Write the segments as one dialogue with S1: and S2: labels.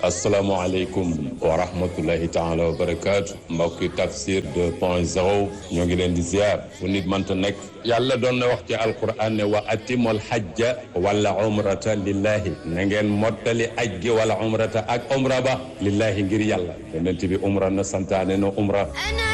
S1: asalaamaaleykum wa rahmatullahi taala wa barakaatu mbokki tafsir 2 point 0 ñoo ngi leen di ziar fu nit mënta nekk yàlla doon na wax ci alquran ne wa atimul hajja wala umrata lillahi na ngeen mottali aj gi wala umrata ak umra ba lillahi ngir yàlla yonent bi umra na santaane na umra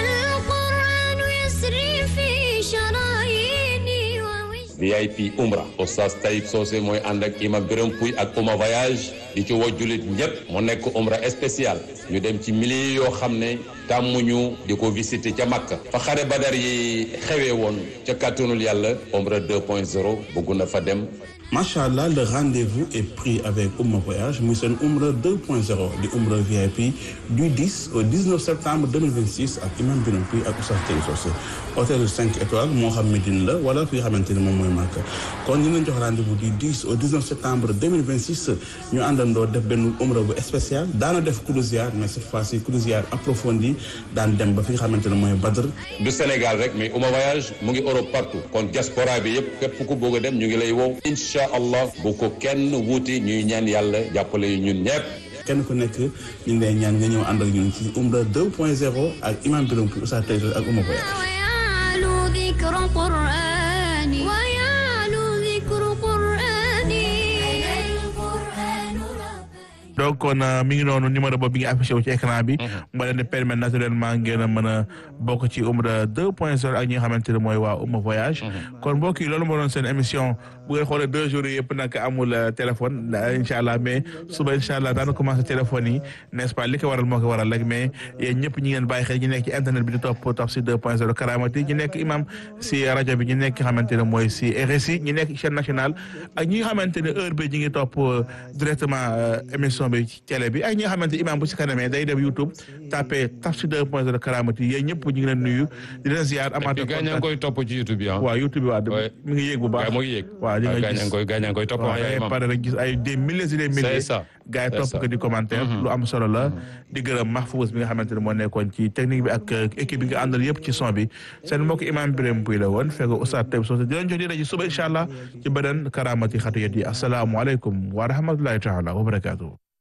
S1: VIP umra oustaz Taïb Socé mooy ànd ak imam Birame Pouy ak Ouma voyage di ci woo jullit ñëpp mu nekk umra spécial ñu dem ci milliers yoo xam ne tàmmuñu di ko visiter ca Makka fa xare badar yi xewee woon ca kàttanul yàlla umra 2.0 bëgg na fa dem
S2: macha allah le rendez-vous est pris avec Ouma Voyage muy seen Umra 2.0 di Umra VIP du 10 au 19 septembre 2026 ak imam Birame Pouy ak Oustaz Taïb Socé hôtel 5 étoiles moo xam Médine la wala fi nga xamante ni moom mooy Makka kon ñu leen jox rendez-vous du 10 au 19 septembre 2026 ñu àndandoo def benn Umra bu spécial daana def croisière mais cette fois-ci croisière approfondie daan dem ba fi nga xamante ne mooy Badr
S1: du Sénégal rek mais Ouma voyage mu ngi Europe partout kon diaspora bi yëpp képp ku bëgg a dem ñu ngi lay wow incha allah bu ko kenn wuuti ñuy ñaan yàlla jàppale yu ñun ñëpp
S2: kenn ku nekk ñu ngi lay ñaan nga ñëw ànd ak ñun ci Umra 2.0 ak imam Birame Pouy Oustaz Taïb Socé ak Ouma Voyage
S3: donc kon mi ngi noonu numéro boobu bi ngi affiché wu ci écran bi moo leen di permettre naturellement ngeen a mën a bokk ci Umra 2.0 ak ñi nga xamante ne mooy waa Ouma voyage kon mbokk yi loolu moo doon seen émission bu ngeen xoolee deux jours yi yëpp nag amul téléphone incha allah mais suba incha allah daana commencé téléphone yi n'est-ce pas li ko waral moo ko waral rek mais yéen ñëpp ñi ngeen bàyyi xel ñi nekk ci internet bi di topp Tafsir 2.0 Karamati ñi nekk imam si rajo bi ñi nekk nga xamante ne mooy si RSI ñi nekk chaîne nationale ak ñi nga xamante ne heure bi ñi ngi topp directement émission bi ci télé bi ak ñi nga xamante imam bu si kanamee day dem YouTube tapé Tafsir 2.0 Karamati yéen ñëpp ñu ngi leen nuyu di leen ziar amaat
S1: gaañ koy topp ci YouTube bi
S3: waaw YouTube bi waaw mi ngi yéeg bu baax
S1: mu ngi yéeg
S3: waaw di nga
S1: gaañ
S3: gis
S1: koy gaañ koy topp
S3: waaw pare rek gis ay des milliers et des milliers
S1: ça
S3: gars yi
S1: c'est
S3: topp
S1: ça.
S3: ko di commentaire lu am solo la di gërëm Mahfouz bi nga xamante ne moo nekkoon ci technique bi ak équipe bi nga àndal yëpp ci son bi seen mbokk imam Birame Pouy la woon fekk Oustaz Taïb Socé di leen jox di rajo suba incha allah ci beneen karamati xatiyat yi asalaamualeykum wa rahmatullahi taala wa barakatuh